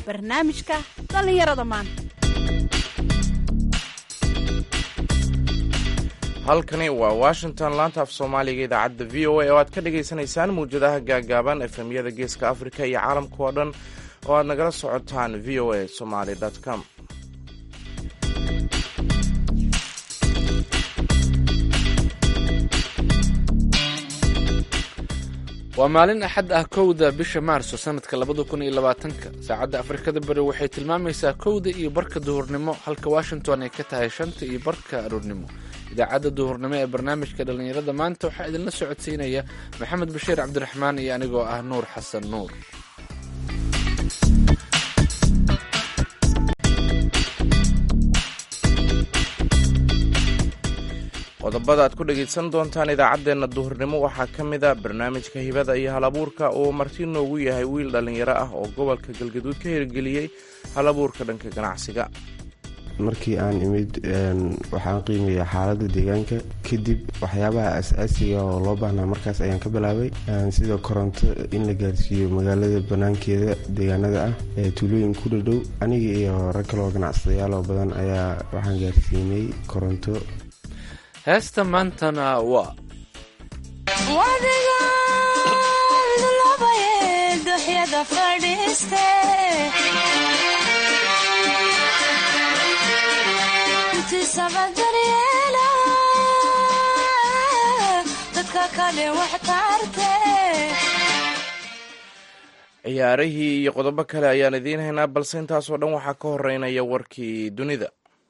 barnaamijka dhallinyarada maanta halkani waa washington laanta af soomaaliga idaacadda v o a oo aad ka dhagaysanaysaan mawjadaha gaagaaban efemyada geeska afrika iyo caalamka oo dhan oo aad nagala socotaan v o a somaly com waa maalin axad ah kowda bisha maarso sanadka labada kun iyo labaatanka saacadda afrikada bari waxay tilmaamaysaa kowda iyo barka duhurnimo halka washington ay ka tahay shanta iyo barka aroornimo idaacadda duhurnimo ee barnaamijka dhallinyarada maanta waxaa idinla socodsiinaya maxamed bashiir cabdiraxmaan iyo anigoo ah nuur xasan nuur qodobada aad ku dhegaysan doontaan idaacaddeenna duhurnimo waxaa ka mid a barnaamijka hibada iyo hal abuurka oo marti noogu yahay wiil dhallinyaro ah oo gobolka galgaduud ka hirgeliyey hal abuurka dhanka ganacsiga markii aan imid waxaan qiimeeya xaaladda deegaanka kadib waxyaabaha as-aasiga oo loo baahnaa markaas ayaan ka bilaabay sida koronto in la gaarsiiyo magaalada banaankeeda deegaanada ah ee tuulooyin ku dhadhow aniga iyo rag kaloo ganacsadayaal oo badan ayaa waxaan gaarsiinay koronto heesta maantana waa ciyaarihii iyo qodobo kale ayaan idiin haynaa balse intaasoo dhan waxaa ka horeynaya warkii dunida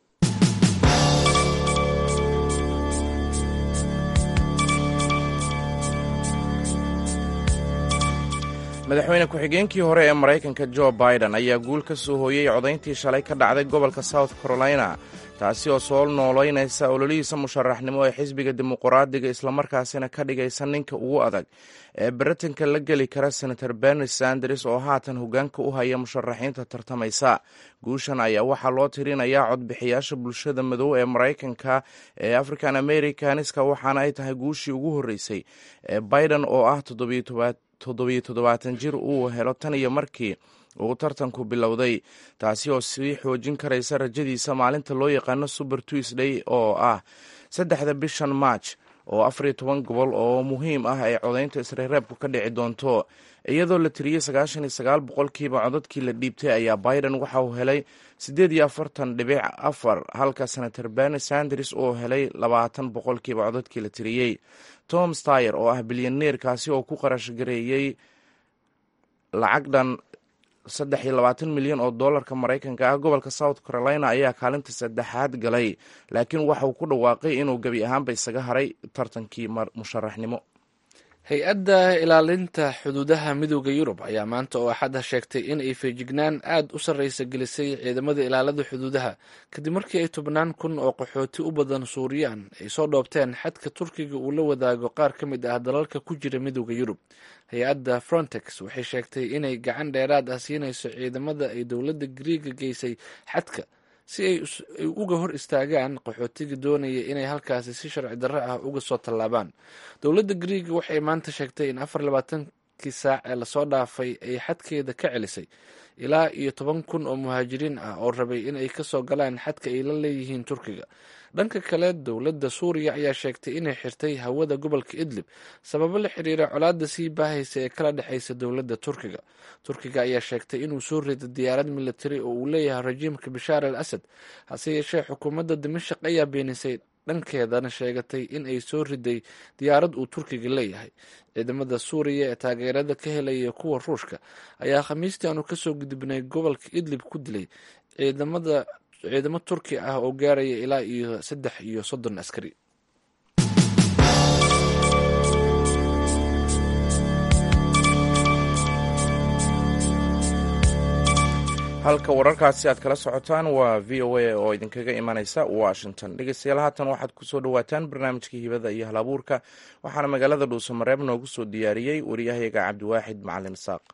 madaxweyne ku-xigeenkii hore ee maraykanka jo biden ayaa guul ka soo hooyey codayntii shalay ka dhacday gobolka south carolina taasi oo soo noolaynaysa ololihiisa musharaxnimo ee xisbiga dimuqraadiga islamarkaasina ka dhigaysa ninka ugu adag ee baritanka la geli kara senator berni sanders oo haatan hogaanka u haya musharaxiinta tartamaysa guushan ayaa waxaa loo tirinayaa codbixiyaasha bulshada madow ee maraykanka ee african americaniska waxaana ay tahay guushii ugu horreysay ee biden oo ah toddobiyo toddobaatan jir uu helo tan iyo markii uu tartanku bilowday taasi oo sii xoojin karaysa rajadiisa maalinta loo yaqaano super tuesday oo ah saddexda bishan march oo afariyo toban gobol oo muhiim ah ay codaynta isreereebku ka dhici doonto iyadoo la tiriyey sagaashan iyo sagaal boqolkiiba codadkii la dhiibtay ayaa biden waxa uu helay siddeed iyo afartan dhibic afar halka senator berni sanders uu helay labaatan boqolkiiba codadkii la tiriyey tom stayer oo ah bilyaneerkaasi oo ku qarash gareeyey lacag dhan saddex iyo labaatan milyan oo dollarka maraykanka ah gobolka south carolina ayaa kaalinta saddexaad galay laakiin waxa uu ku dhawaaqay inuu gebi ahaanba isaga haray tartankii musharaxnimo hay-adda ilaalinta xuduudaha midooda yurub ayaa maanta oo axadda sheegtay in ay feejignaan aad u sarreysa gelisay ciidamada ilaalada xuduudaha kadib markii ay tobnaan kun oo qaxooti u badan suuriyaan ay soo dhoobteen xadka turkiga uu la wadaago qaar ka mid ah dalalka ku jira midooda yurub hay-adda frontex waxay sheegtay inay gacan dheeraad ah siinayso ciidamada ay dowladda griiga geysay xadka si ay uga hor istaagaan qaxootiga doonaya inay halkaasi si sharci darro ah uga soo tallaabaan dowladda griiga waxay maanta sheegtay in afar labaatankii saac ee lasoo dhaafay ay xadkeeda ka celisay ilaa iyo toban kun oo muhaajiriin ah oo rabay in ay kasoo galaan xadka ay la leeyihiin turkiga dhanka kale dowladda suuriya ayaa sheegtay inay xirtay hawada gobolka idlib sababo la xiriira colaadda sii baahaysa ee kala dhexaysa dowladda turkiga turkiga ayaa sheegtay inuu soo riday diyaarad militari oo uu leeyahay rajiimka bashaar al asad hase yeeshee xukuumadda dimashaq ayaa beenisay dhankeedana sheegatay in ay soo riday diyaarad uu turkiga leeyahay ciidamada suuriya ee taageerada ka helaya kuwa ruushka ayaa khamiistii aanu kasoo gudubnay gobolka idlib ku dilay ciidamada ciidamo turki ah oo gaaraya ilaa iyo saddex iyo soddon askari halka wararkaasi aad kala socotaan waa v o a oo idinkaga imanaysa washington dhegeystayaal haatan waxaad kusoo dhawaataan barnaamijka hibada iyo hal abuurka waxaana magaalada dhuusamareeb noogu soo diyaariyey waryahayaga cabdiwaaxid macalin isaaq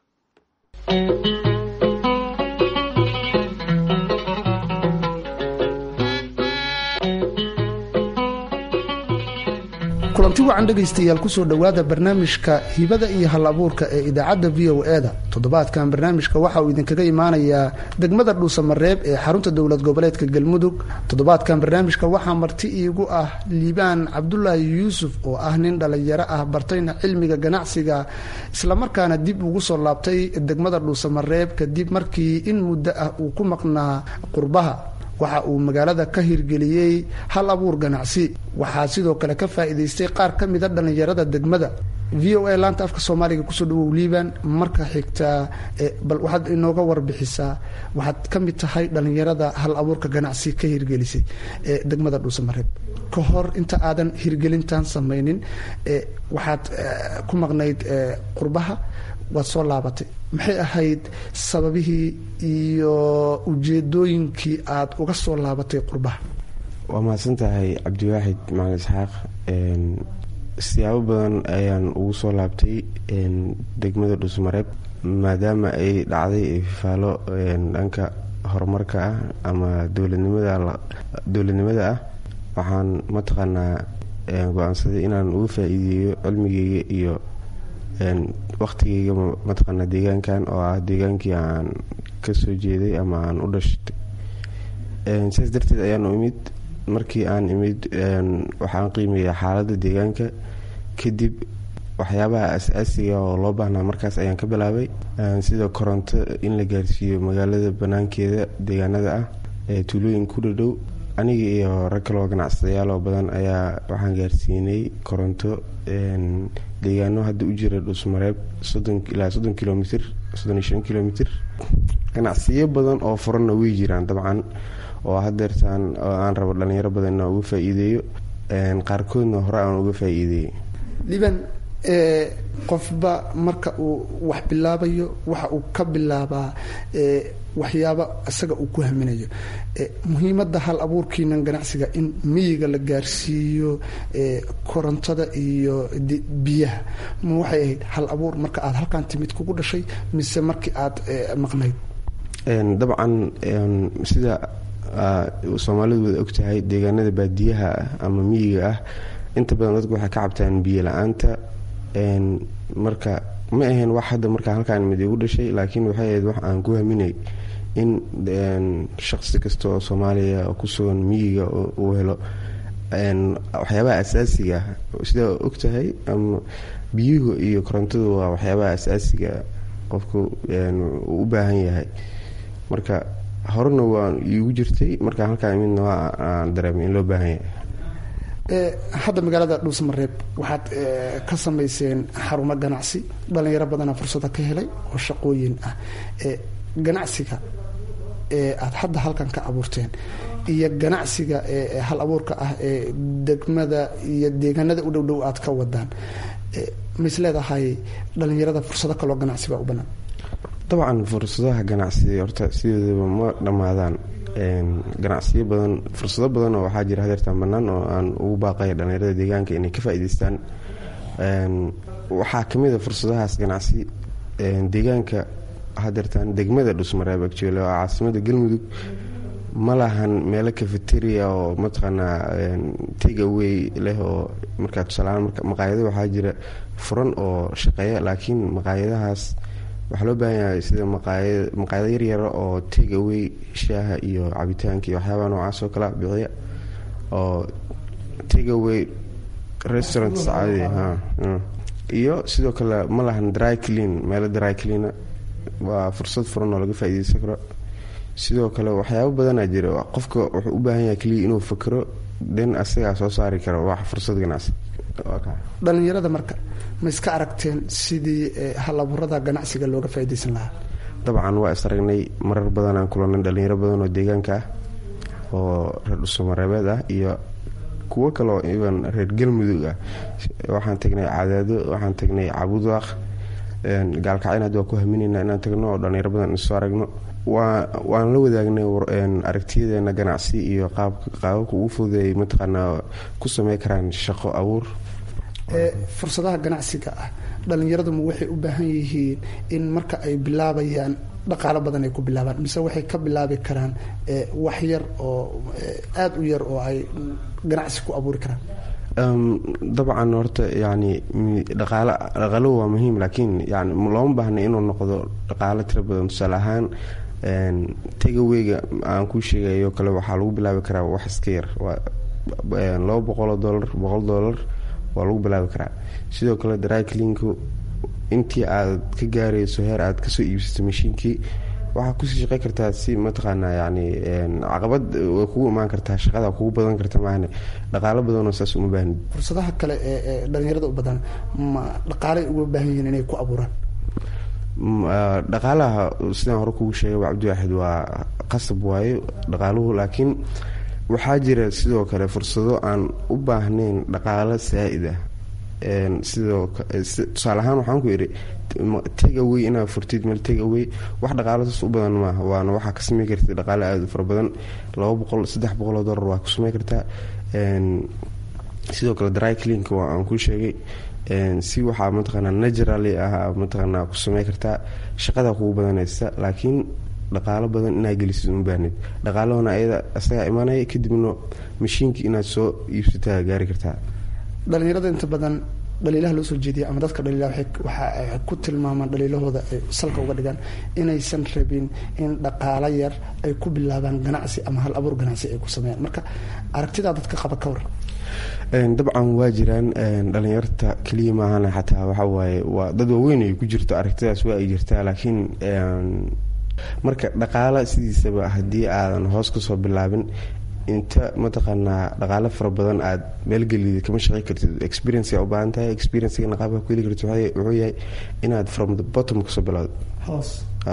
kulanti wacan dhegaystayaal kusoo dhowaada barnaamijka hibada iyo hal abuurka ee idaacadda v o e da toddobaadkan barnaamijka waxa uu idinkaga imaanayaa degmada dhuusamareeb ee xarunta dowlad goboleedka galmudug toddobaadkan barnaamijka waxaa marti iigu ah liibaan cabdulaahi yuusuf oo ah nin dhallinyaro ah bartayna cilmiga ganacsiga islamarkaana dib ugu soo laabtay degmada dhuusamareeb kadib markii in muddo ah uu ku maqnaa qurbaha waxa uu magaalada ka hirgeliyey hal abuur ganacsi waxaa sidoo kale ka faa'iidaystay qaar ka mida dhallinyarada degmada v o a laanta afka soomaaliga kusoo dhawow liibaan marka xigtaa bal waxaad inooga warbixisaa waxaad ka mid tahay dhallinyarada hal abuurka ganacsi ka hirgelisay ee degmada dhuusamareeb ka hor inta aadan hirgelintan samaynin waxaad ku maqnayd qurbaha waad soo laabatay maxay ahayd sababihii iyo ujeedooyinkii aad uga soo laabatay qurbaha waa mahadsan tahay cabdiwaaxid macalin isxaaq siyaabo badan ayaan ugu soo laabtay degmada dhuusmareeb maadaama ay dhacday ifaalo dhanka horumarka ah ama dowladnimada dowladnimada ah waxaan mataqaanaa go-aansaday inaan uga faa-iideeyo cilmigeyga iyo waqtigeyga mataqaanaa deegaankan oo ah deegaankii aan kasoo jeeday ama aan u dhashtay sidaas darteed ayaan u imid markii aan imid waxaan qiimeeya xaaladda deegaanka kadib waxyaabaha as-aasiga oo loo baahnaa markaas ayaan ka bilaabay sida koronto in la gaarsiiyo magaalada banaankeeda deegaanada ah ee tuulooyin ku dhadhow aniga iyo rag kaloo ganacsadayaal oo badan ayaa waxaan gaarsiinay koronto deegaano hadda u jira dhuusmareeb ilaa soddon kilomitr soddon iyo shan kilomitr ganacsiyo badan oo furanna way jiraan dabcan oo hadeertaan aan rabo dhalinyaro badan inaan uga faa-iideeyo qaarkoodna hore aan uga faa-iideeyey liban qofba marka uu wax bilaabayo waxa uu ka bilaabaa waxyaaba isaga uu ku haminayo muhiimadda hal abuurkiinan ganacsiga in miyiga la gaarsiiyo korontada iyo biyaha ma waxay ahayd hal abuur marka aad halkan timid kugu dhashay mise markii aad maqnayd dabcan sida soomaalidu wada ogtahay deegaanada baadiyaha ah ama miyiga ah inta badan dadku waxay ka cabtaan biyo la-aanta marka ma ahayn wax hadda markaa halkaan mid igu dhashay laakiin waxay ahayd wax aan ku haminay in shaqsi kasta oo soomaaliya ku sugan miyiga uu helo waxyaabaha asaasiga sidaa ogtahay ama biyuhu iyo korontadu waa waxyaabaha asaasiga qofku uu u baahan yahay marka horena waa iigu jirtay markaa halkaa imidna waa aan dareemay in loo baahan yahay hadda magaalada dhuusmareeb waxaad ka samayseen xarumo ganacsi dhalinyaro badana fursada ka helay oo shaqooyin ah ganacsiga aad hadda halkan ka abuurteen iyo ganacsiga hal abuurka ah ee degmada iyo deegaanada u dhowdhow aad ka wadaan mays leedahay dhalinyarada fursado kaloo ganacsi baa u banaan dabcan fursadaha ganacsi horta sidoodaba ma dhammaadaan ganacsiyo badan fursado badan oo waxaa jira hadeertaan bannaan oo aan ugu baaqaya dhallinyarada deegaanka inay ka faa'iidaystaan waxaa ka mid a fursadahaas ganacsi deegaanka hadeertaan degmada dhusmareeb actually oo caasimada galmudug ma lahan meelo cafeteria oo mataqaanaa take away leh oo markaa tusaalahaan maqaayado waxaa jira furan oo shaqeeya laakiin maqaayadahaas waxaa loo baahan yahay sida maqaayado yaryara oo take away shaaha iyo cabitaanka iyo waxyaabaha noocaas oo kala bixiya oo take away restaurants caadi ha iyo sidoo kale ma lahan dry clean meelo dry cleana waa fursad furan oo laga faaideysan karo sidoo kale waxyaabo badanaa jira qofka wuxuu u baahan yahay keliya inuu fakero den asagaa soo saari karo wax fursad ganacsi dhalinyarada marka ma iska aragteen sidii halaburada ganacsiga looga faaideysan lahaa dabcan waa is aragnay marar badanaan kulanay dhalinyaro badan oo deegaanka ah oo reer dhusumareebeed ah iyo kuwo kaleo iban reer galmudug ah waxaan tagnay cadaado waxaan tagnay cabudaaq gaalkacyn hadda waa ku haminaynaa inaan tagno oo dhalinyaro badan isoo aragno waan la wadaagnay aragtiyadeena ganacsi iyo qaababka ugu fududeey mataqaanaa ku samey karaan shaqo abuur fursadaha ganacsiga ah dhallinyaraduma waxay u baahan yihiin in marka ay bilaabayaan dhaqaalo badan ay ku bilaabaan mise waxay ka bilaabi karaan wax yar oo aada u yar oo ay ganacsi ku abuuri karaan dabcan horta yani dhaqaal dhaqaaluhu waa muhiim laakiin yani looma baahna inuu noqdo dhaqaalo tiro badan tusaale ahaan tegaweyga aan kuu sheegayo kale waxaa lagu bilaabi karaa wax iska yar laba boqoloo dolar boqol dolar waa lagu bilaabi karaa sidoo kale dryclinku intii aad ka gaarayso heer aad kasoo iibsato mashiinkii waxaa kusii shaqey kartaa si mataqaanaa yani caqabad way kugu imaan kartaa shaqada kugu badan karta maahne dhaqaalo badanoo saas uma baahni fursadaha kale ee dhalinyarada u badan ma dhaqaalay uga baahan yihiin inay ku abuuraan dhaqaalaha sidaan hore kugu sheegay cabdiwaaxid waa qasab waayo dhaqaaluhu laakiin waxaa jira sidoo kale fursado aan u baahnayn dhaqaalo saa-id ah sidoo tusaale ahaan waxaan ku idhi tegawey inaad furtid meel tegawey wax dhaqaalo saas u badan maaha waana waxaa ka samey kartid dhaqaalo aada u fara badan laba boqol saddex boqoloo dollar waa ku samey kartaa sidoo kale dryclink waa aan ku sheegay si waxaa mataqaanaa naturally ah mataqaanaa ku samey kartaa shaqada kugu badanaysa laakiin dhaqaalo badan inaad gelisid uma baahnid dhaqaalahona ayada isagaa imanaya kadibna mashiinkii inaad soo iibsataa gaari kartaa dhalinyarada inta badan dhaliilaha loo soo jeediya ama dadka dhaliilaha waxa ay ku tilmaamaan dhaliilahooda ay salka uga dhigaan inaysan rabin in dhaqaalo yar ay ku bilaabaan ganacsi ama hal abuur ganacsi ay ku sameeyaan marka aragtidaa dadka qaba ka waran dabcan waa jiraan dhalinyarta keliya maahana xataa waxawaaye waa dad waaweyn ay ku jirto aragtidaas waa ay jirtaa laakiin marka dhaqaala sidiisaba haddii aadan hoos kasoo bilaabin inta mataqaanaa dhaqaalo fara badan aad meelgelid kama shaqey kartid experience u baahan tahay experiencegana qaabka ku heli kartid wuxuu yahay inaad from the bottom kasoo bilowdo hoos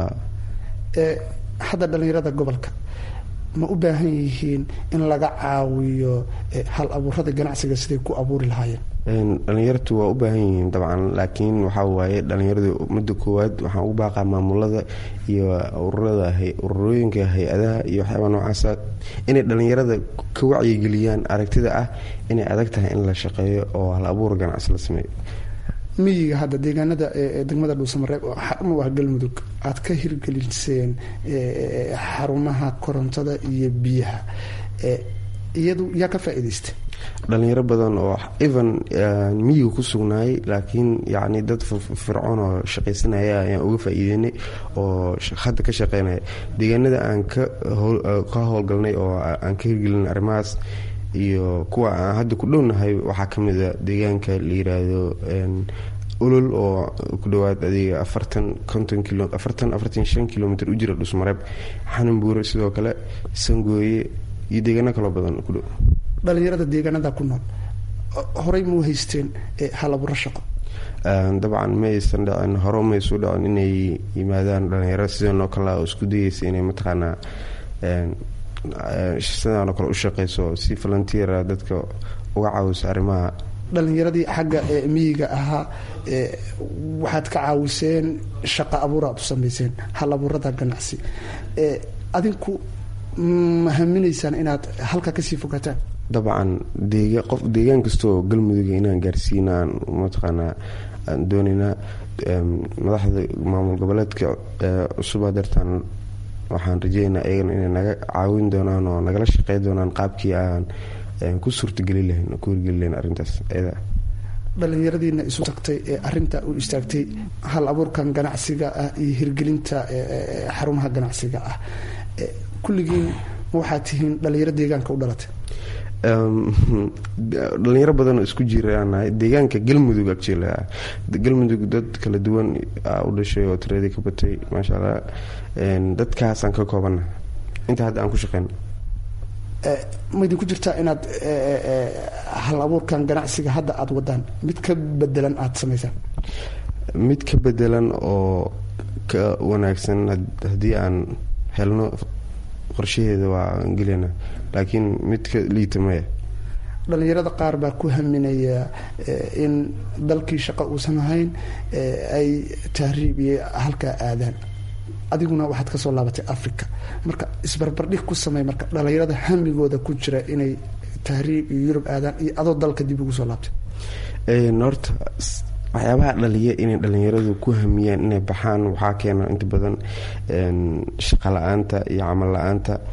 hadda dhalinyarada gobolka ma u baahan yihiin in laga caawiyo hal abuurada ganacsiga siday ku abuuri lahaayeen dhalinyartu waa u baahan yihiin dabcan laakiin waxaa waaye dhalinyaradu mudda koowaad waxaan ugu baaqaa maamulada iyo ururada ururooyinka hay-adaha iyo waxyaaba noocaasa inay dhalinyarada ka wacyigeliyaan aragtida ah inay adag tahay in la shaqeeyo oo hal abuur ganacsi la sameeyo miyiga hadda deegaanada degmada dhuusamareeb oo xaruma waa galmudug aad ka hirgeliseen xarumaha korontada iyo biyaha iyadu yaa ka faa-iidaystay dhalinyaro badan oo even miyiga ku sugnaayay laakiin yacni dad fircoon oo shaqaysanaya ayaan uga faa-iideynay oo hadda ka shaqeynaya deegaanada aan ka howlgalnay oo aan ka hirgelinay arrimahaas iyo kuwa aan hadda ku dhownahay waxaa ka mid a deegaanka la yiraahdo olol oo ku dhawaad adiga afartan konton kilo afartan afartan shan kilomitr u jira dhusmareeb xananbuure sidoo kale sangooye iyo deegaano kaloo badan ku dhow dhalinyarada deegaanada ku nool horey mau haysteen halabuuro shaqo dabcan ma aysan dhicin hore maysu dhicin inay yimaadaan dhalinyaro sidanoo kale oo isku dayeysa inay mataqaanaa sidaanoo kale u shaqeyso si volunteera dadka uga caawiso arrimaha dhalinyaradii xagga miyiga ahaa waxaad ka caawiseen shaqa abuur aad u sameyseen hal abuurada ganacsi adinku ma haminaysaan inaad halka kasii fogataan dabcan deega qof deegaan kastaoo galmuduga inaan gaarsiina aan mataqaanaa aan doonaynaa madaxda maamul goboleedka cusubaa dartaan waxaan rajeynaa iyagana inay naga caawin doonaan oo nagala shaqey doonaan qaabkii aan ku suurtageli lahayn ku hirgeli lahayn arrintaas iyada dhalinyaradiina isu tagtay ee arinta u istaagtay hal abuurkan ganacsiga ah iyo hirgelinta xarumaha ganacsiga ah kulligiin ma waxaad tihiin dhalinyaro deegaanka u dhalatay dhalinyaro badanoo isku jiraanahay deegaanka galmudug actually galmudug dad kala duwan u dhashay oo tiradii ka batay maasha allah dadkaasaan ka koobana inta hadda aan ku shaqeyno ma idinku jirtaa inaad hal abuurkan ganacsiga hadda aada wadaan mid ka bedelan aada samaysaan mid ka bedelan oo ka wanaagsan haddii aan helno qorshaheeda waa gelina laakiin mid ka liita maya dhalinyarada qaar baa ku haminaya in dalkii shaqo uusan ahayn ay tahriib iyo halkaa aadaan adiguna waxaad kasoo laabatay africa marka isbarbardhig ku samey marka dhalinyarada hamigooda ku jira inay tahriib iyo yurub aadaan iyo adoo dalka dib ugu soo laabtay horta waxyaabaha dhaliya inay dhalinyaradu ku hamiyaan inay baxaan waxaa keena inta badan shaqa la-aanta iyo camal la-aanta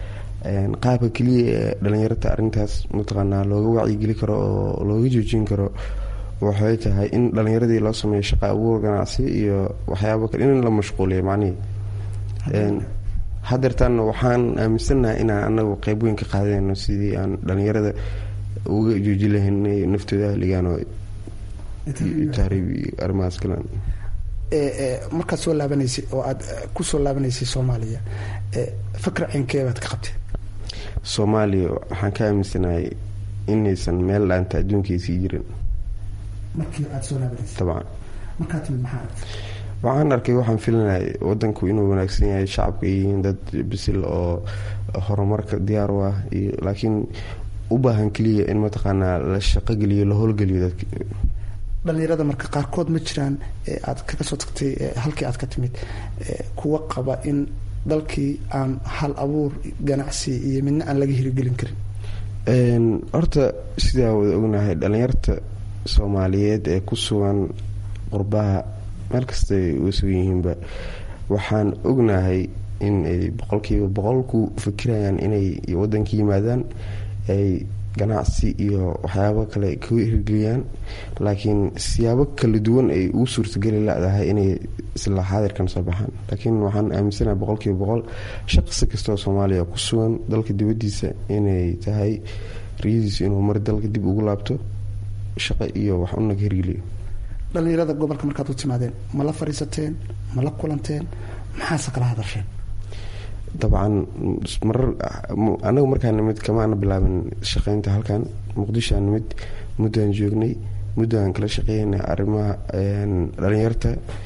qaabka keliya ee dhalinyarta arintaas mataqaanaa looga wacyigeli karo oo looga joojin karo waxay tahay in dhalinyaradii loo sameeyo shaqa abuur ganacsi iyo waxyaaba kale in la mashquuliyo macnihii hadeertaanna waxaan aaminsannahay inaan anagu qeyb weyn ka qaadayno sidii aan dhalinyarada uga jooji lahaynay naftooda ahligaan oo taariib iyo arrimahaas kalan markaad soo laabanaysay oo aad ku soo laabanaysay soomaaliya fakra cinkee baad ka qabtay soomaaliya waxaan ka aaminsanahay inaysan meel dhaanta adduunkaisii jirin markii aad soo laabanaysay dabcan markaa timid maxaa aragtay waxaan arkay waxaan filinay wadanku inuu wanaagsan yahay shacabka ay yihiin dad bisil oo horumarka diyaar u ah iyo laakiin u baahan keliya in mataqaanaa la shaqogeliyo la howlgeliyo dadka dhalinyarada marka qaarkood ma jiraan aad kaga soo tagtay halkii aad ka timid kuwa qaba in dalkii aan hal abuur ganacsi iyo midna aan laga hirigelin karin horta sidaa wada ognahay dhalinyarta soomaaliyeed ee ku sugan qurbaha meel kastay uga sugan yihiinba waxaan ognahay in ay boqolkiiba boqol ku fikirayaan inay wadanka yimaadaan ay ganacsi iyo waxyaabo kale ka hirgeliyaan laakiin siyaabo kala duwan ay ugu suurtageli ladahay inay isla xaadirkan soo baxaan laakiin waxaan aaminsanaha boqolkiiba boqol shaqsi kastaoo soomaaliya ku sugan dalka dibadiisa inay tahay riyadiisu inuu mar dalka dib ugu laabto shaqo iyo wax una ka hirgeliyo dhalinyarada gobolka markaad u timaadeen ma la fadhiisateen ma la kulanteen maxaase kala hadasheen dabcan marar anagu markaa nimid kamaana bilaabin shaqeynta halkan muqdishoa nimid muddaan joognay muddaan kala shaqeynay arrimaha dhalinyarta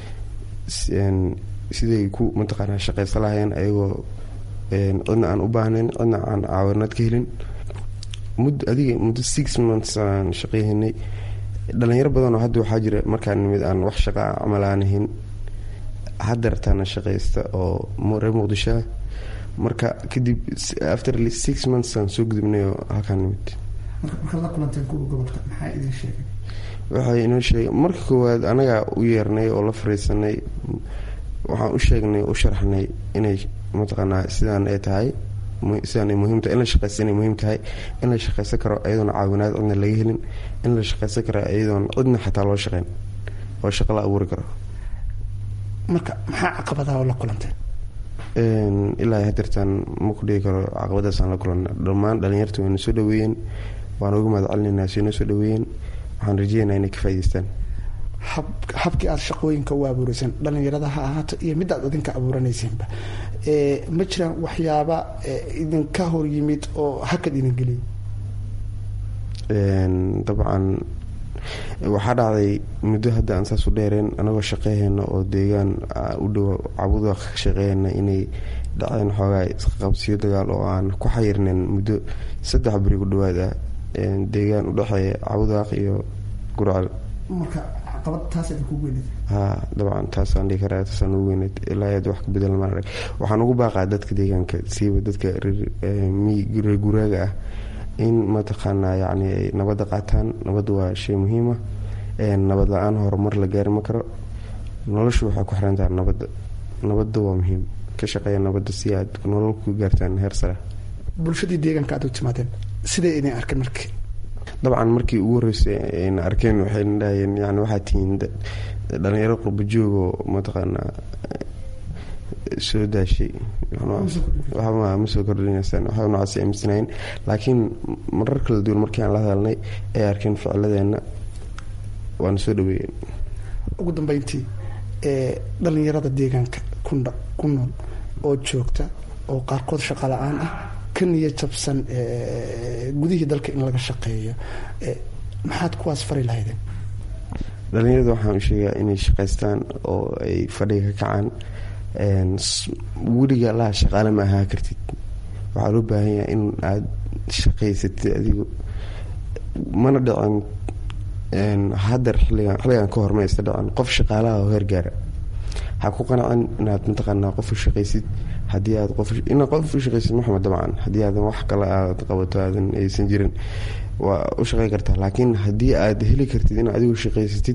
siday ku mataqaanaa shaqeysa lahayeen ayagoo cidna aan u baahnayn cidna aan caawinaad ka helin mud adiga muddo six months aan shaqeyhanay dhalinyaro badanoo hadda waxaa jira markaa nimid aan wax shaqa camal aanahin hadeertaana shaqeysta oo reer muqdishoa marka kadib after six months aan soo gudubnay oo halkaan nimid markaad la kulanteen kuwa gobolka maxaa idin sheegay waxay inoo sheegay marka koowaad anagaa u yeernay oo la fariisanay waxaan u sheegnay u sharxnay inay mataqaanaa sidaan ay tahay sidaan ay muhiim tahay in la shaqeysta inay muhiim tahay in la shaqeysan karo iyadoona caawinaad cidna laga helin in la shaqeysan karo iyadoon cidna xataa loo shaqeyn oo shaqo la abuuri karo marka maxaa caqabadaha oo la kulanteen ilaa hadeertaan ma ku dhigi karo caqabadaasaan la kulanna dhammaan dhalinyarta wayna soo dhaweeyeen waan uga mahad celinaynaa soo noo soo dhaweeyeen waxaan rajeynaa inay ka faa'idaystaan habkii aada shaqooyinka u abuureyseen dhalinyarada ha ahaato iyo mid aad idinka abuuranaysiinba ma jiraan waxyaaba idinka hor yimid oo hakad idin geliyay dabcan waxaa dhacday muddo hadda aan saas u dheereen anagoo shaqeyhayna oo deegaan u dhow cabuda ka shaqeeyana inay dhaceen xoogaa isqaqabsiyo dagaal oo aan ku xayirnayn muddo saddex beri ku dhawaad ah deegaan udhexeeya cabudaaq iyo gurcal marka caqabad taas idinku weyneed ha dabcan taasaan dhihi karaa taasaan ugu weyneed ilaa aad wax ka bedel maan arag waxaan ugu baaqaa dadka deegaanka siiba dadka reer guraaga ah in mataqaanaa yacni ay nabadda qaataan nabadda waa shay muhiima nabad la-aan horumar la gaari ma karo noloshu waxay ku xiran tahay nabadda nabadda waa muhiim ka shaqeeya nabadda si aad nolol ku gaartaan heer sare bulshadii deegaanka aad u timaadeen siday idin arkeen markii dabcan markii ugu horreysay ayna arkeen waxayna dhahayeen yani waxaad tihiin dhalinyaro qurba joogoo mataqaanaa soo daashay ma soo kordhinaysaan waxba noocaas aaminsanayn laakiin marar kala duwan markii aan la hadalnay ay arkeen ficiladeenna waana soo dhaweeyeen ugu dambeyntii dhalinyarada deegaanka ku nool oo joogta oo qaarkood shaqa la-aan ah ka niya jabsan gudihii dalka in laga shaqeeyo maxaad kuwaas fari lahaydeen dhalinyarada waxaan u sheegaa inay shaqaystaan oo ay fadhiga ka kacaan weliga allaha shaqaale ma ahaa kartid waxaa loo baahan yahay in aada shaqaysatid adigu mana dhicin hadeer xilligan xilligan ka hor ma aysta dhicin qof shaqaalaha oo heer gaara ha ku qanacin inaad mataqaanaa qof u shaqaysid haddii aad qof inaad qof u shaqaysid maxamed dabcan haddii aadan wax kale aad qabato aadan aysan jirin waa u shaqey kartaa laakiin haddii aad heli kartid in adigu shaqaysatid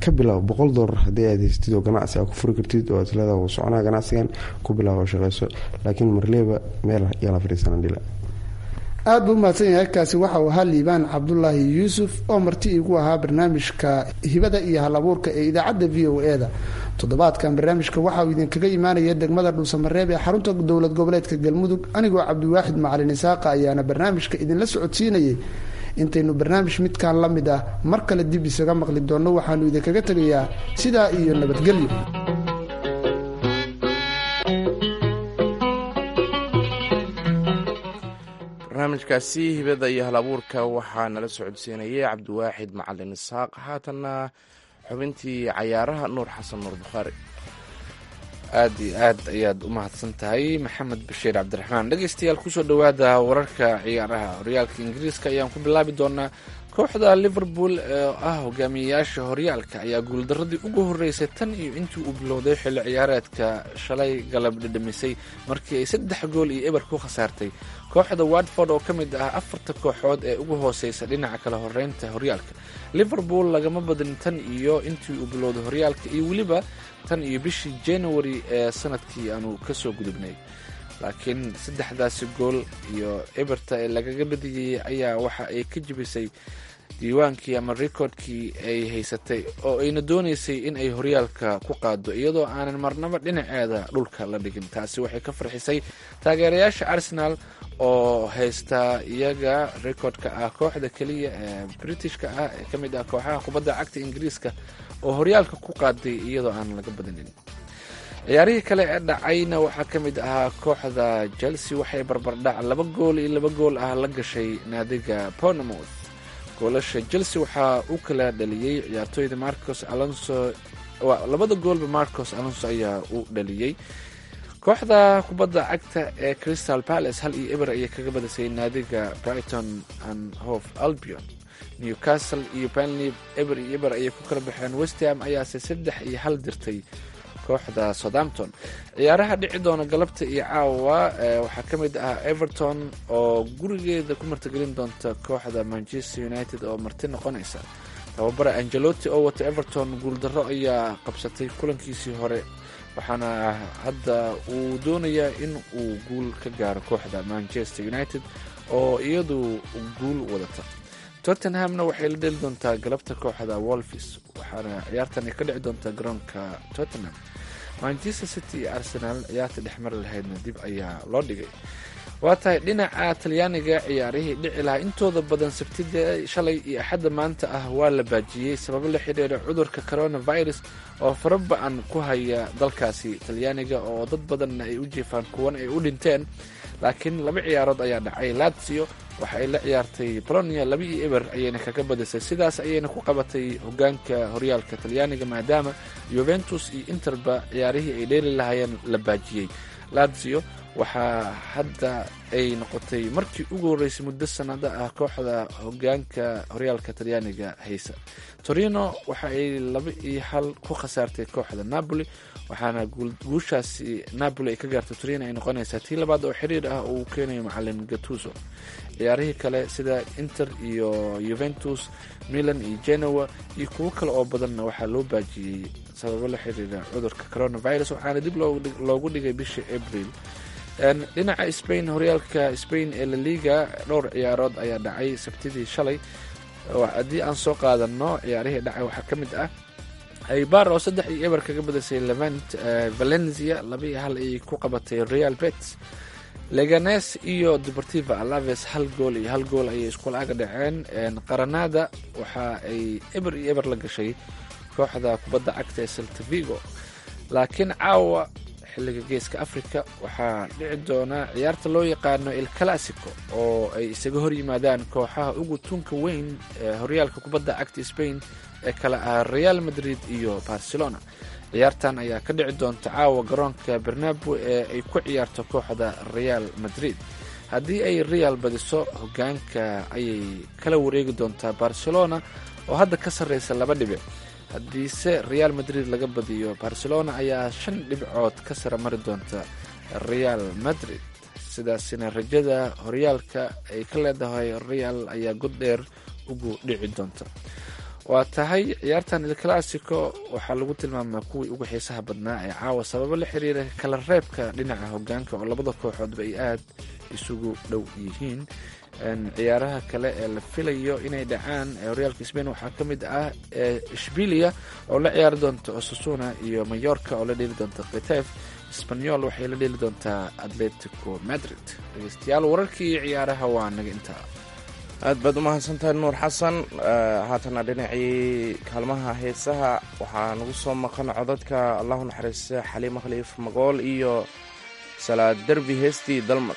ka bilaabo boqol doolar haddii aad haystid oo ganacsi aa ku furi kartid oo aad leedaha wuu soconaa ganacsigan ku bilaabo shaqeyso laakiin marleeba meel yaa la fadhiisanan dhila aada buu umahadsan yahay kaasi waxa uu ahaa liibaan cabdulaahi yuusuf oo marti iigu ahaa barnaamijka hibada iyo hal abuurka ee idaacadda v o e da toddobaadkan barnaamijka waxa uu idinkaga imaanaya degmada dhuusamareeb ee xarunta dowlad goboleedka galmudug anigoo cabdiwaaxid macalin isaaqa ayaana barnaamijka idinla socodsiinayay intaynu barnaamij midkan la mid ah mar kale dib isaga maqli doonno waxaanu idinkaga tegayaa sidaa iyo nabadgelyo barnaamijkaasi hibada iyo hal abuurka waxaa nala socodsiinayay cabdiwaaxid macalin isaaq haatanna xubintii cayaaraha nuur xasan nuur bukhaari aad iyo aad ayaad u mahadsan tahay maxamed bashiir cabdiraxmaan dhegeystayaal kusoo dhowaada wararka ciyaaraha horyaalka ingiriiska ayaan ku bilaabi doonaa kooxda liverpool oo ah hogaamiyeyaasha horyaalka ayaa guuldaradii ugu horeysay tan iyo intii uu bilowday xilli ciyaareedka shalay galab dhidhamisay markii ay saddex gool iyo eber ku khasaartay kooxda watford oo ka mid ah afarta kooxood ee ugu hooseysa dhinaca kala horeynta horyaalka liverpool lagama badin tan iyo intii uu bilowday horyaalka iyo weliba tan iyo bishii january ee sanadkii aanu kasoo gudubnay laakiin saddexdaasi gool iyo eberta ee lagaga badiyey ayaa waxa ay ka jebisay diiwaankii ama recordkii ay haysatay oo ayna doonaysay in ay horyaalka ku qaado iyadoo aanan marnaba dhinaceeda dhulka la dhigin taasi waxay ka farxisay taageerayaasha arsenal oo haysta iyaga recordka ah kooxda keliya ee britishka ah ee ka mid ah kooxaha kubadda cagta ingiriiska oo horyaalka ku qaaday iyadoo aan laga badinin ciyaarihii kale ee dhacayna waxaa ka mid ahaa kooxda chelsea waxay barbardhac laba gool iyo laba gool ah la gashay naadiga bournemouth goolasha chelsea waxaa u kala dhaliyey ciyaartooyda marcos alonso labada goolba marcos alonso ayaa u dhaliyey kooxda kubadda cagta ee crystal palace hal iyo eber ayay kaga badisay naadiga brighton and hove albion newcastle iyo banley eber iyo eber ayay ku kala baxeen westham ayaase saddex iyo hal dirtay kooxda southampton ciyaaraha dhici doona galabta iyo caawa waxaa ka mid ah everton oo gurigeeda ku martigelin doonta kooxda manchester united oo marti noqonaysa tababara angelotti oo wata everton guuldarro ayaa qabsatay kulankiisii hore waxaana hadda uu doonayaa in uu guul ka gaaro kooxda manchester united oo iyadu guul wadata tottenhamna waxay la dheli doontaa galabta kooxda wolfis waxaana ciyaartan ay ka dhici doontaa garoonka tottenham manchester city iyo arsenal ciyaarta dhexmari lahaydna dib ayaa loo dhigay waa tahay dhinaca talyaaniga ciyaarihii dhici lahaa intooda badan sabtida shalay iyo axadda maanta ah waa la baajiyey sababo la xidhiira cudurka coronavirus oo faraba-an ku haya dalkaasi talyaaniga oo dad badanna ay u jiifaan kuwan ay u dhinteen laakiin laba ciyaarood ayaa dhacay lazio waxa ay la ciyaartay bolonia laba iyo eber ayayna kaga badisay sidaas ayayna ku qabatay hogaanka horyaalka talyaaniga maadaama yuventus iyo interba ciyaarihii ay dheeli lahaayeen la baajiyey lazio waxaa hadda ay noqotay markii ugu horreysay muddo sanado ah kooxda hogaanka horyaalka talyaaniga haysa torino waxa ay laba iyo hal ku khasaartay kooxda napoli waxaana guushaasi napoli ay ka gaartay torino ay noqonaysaa tii labaad oo xiriir ah uu keenayo macalin gatuso ciyaarihii kale sida inter iyo yuventus milan iyo genoa iyo kuwo kale oo badanna waxaa loo baajiyey sababo la xiriira cudurka coronavirus waxaana dib loogu dhigay bishii abril dhinaca spain horyaalka spain ee laliga dhowr ciyaarood ayaa dhacay sabtidii shalay haddii aan soo qaadano ciyaarihii dhacay waxaa ka mid ah aybar oo saddex iyo eber kaga badisay levant valencia laba iyo hal ayay ku qabatay real bets leganes iyo deportiva alaves hal gool iyo hal gool ayay isku laaga dhaceen qaranada waxa ay eber iyo eber la gashay kooxda kubadda cagta ee saltavigo laakiin caawa xilliga geeska africa waxaa dhici doona ciyaarta loo yaqaano il classico oo ay isaga hor yimaadaan kooxaha ugu tunka weyn ee horyaalka kubadda cagta spain ee kale ah real madrid iyo barcelona ciyaartan ayaa ka dhici doonta caawa garoonka bernabo ee ay ku ciyaarto kooxda real madrid haddii ay real badiso hogaanka ayay kala wareegi doontaa barcelona oo hadda ka sarreysa laba dhibic haddiise real madrid laga badiyo barcelona ayaa shan dhibcood ka sara mari doonta real madrid sidaasina rajada horyaalka ay ka leedahay real ayaa god dheer ugu dhici doonta waa tahay ciyaartan il classico waxaa lagu tilmaamaa kuwii ugu xiisaha badnaa ee caawa sababo la xiriira kala reebka dhinaca hogaanka oo labada kooxoodba ay aad isugu dhow yihiin ciyaaraha kale ee la filayo inay dhacaan horyaalka sbain waxaa ka mid ah shbilia oo la ciyaari doonta osasuna iyo mayorka oo la dheeli doonta ketef sbanyol waxay la dheeli doontaa atletico madrid dhegeystayaal wararkii ciyaaraha waa naga intaa aad baad u mahadsantahay nuur xasan haatana dhinacii kaalmaha heesaha waxaa nagu soo maqan codadka allahu naxariista xaliimo khaliif magool iyo salaad derbi heestii dalmar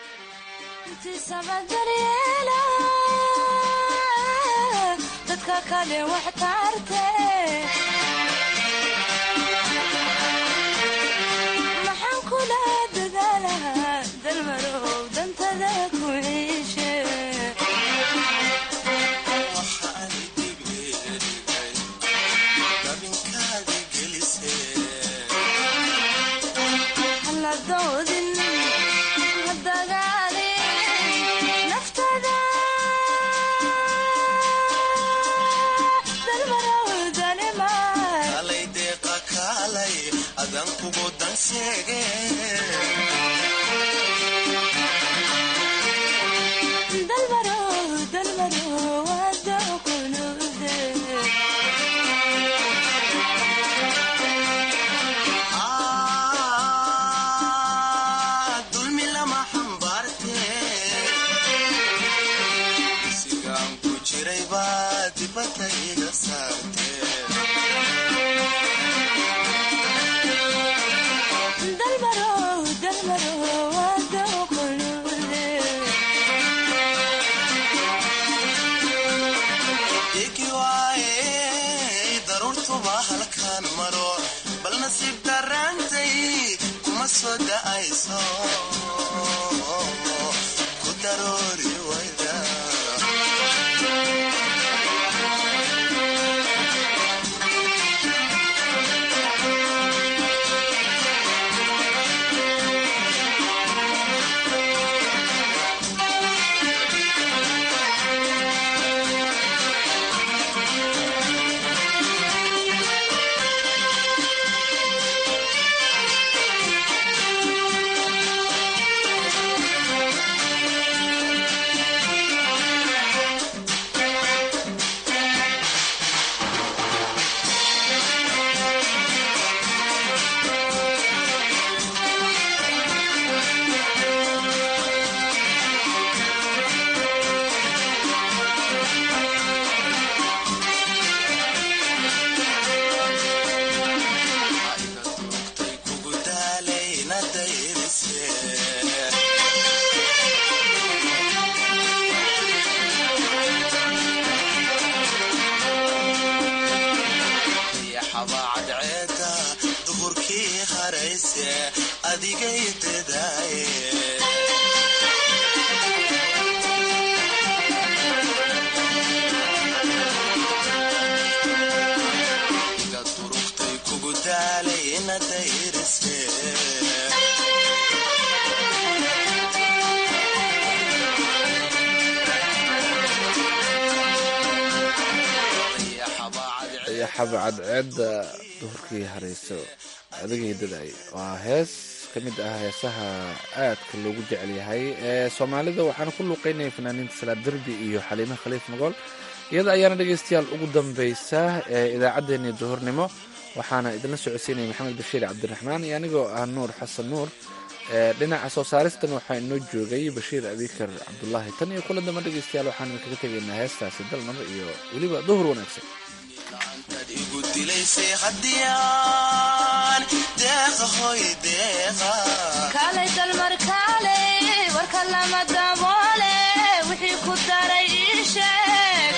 xaba cadceedda duhurkii hareyso adagay daday waa hees ka mid ah heesaha aadka loogu jecel yahay ee soomaalida waxaana ku luuqeynaya fanaaniinta salaad derbi iyo xaliime khaliif magool iyada ayaana dhegeystayaal ugu dambeysa ee idaacaddeenii duhurnimo waxaana idinla socodsiinaya maxamed bashiir cabdiraxmaan iyo anigoo ah nuur xasan nuur dhinaca soo saaristan waxaa inoo joogay bashiir abikar cabdulaahi tan iyo kula damba dhegeystayaal waxaan idinkaga tegaynaa heestaasi dalmar iyo weliba duhur wanaagsan igu dilaysay haddiyaan deeqahoy deeqa kaalay dalmar kaalay warka lama daboole wixii ku daray ii sheeg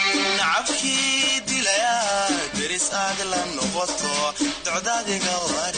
nacabkii dilaya deris aad la noqoto docdaadiga war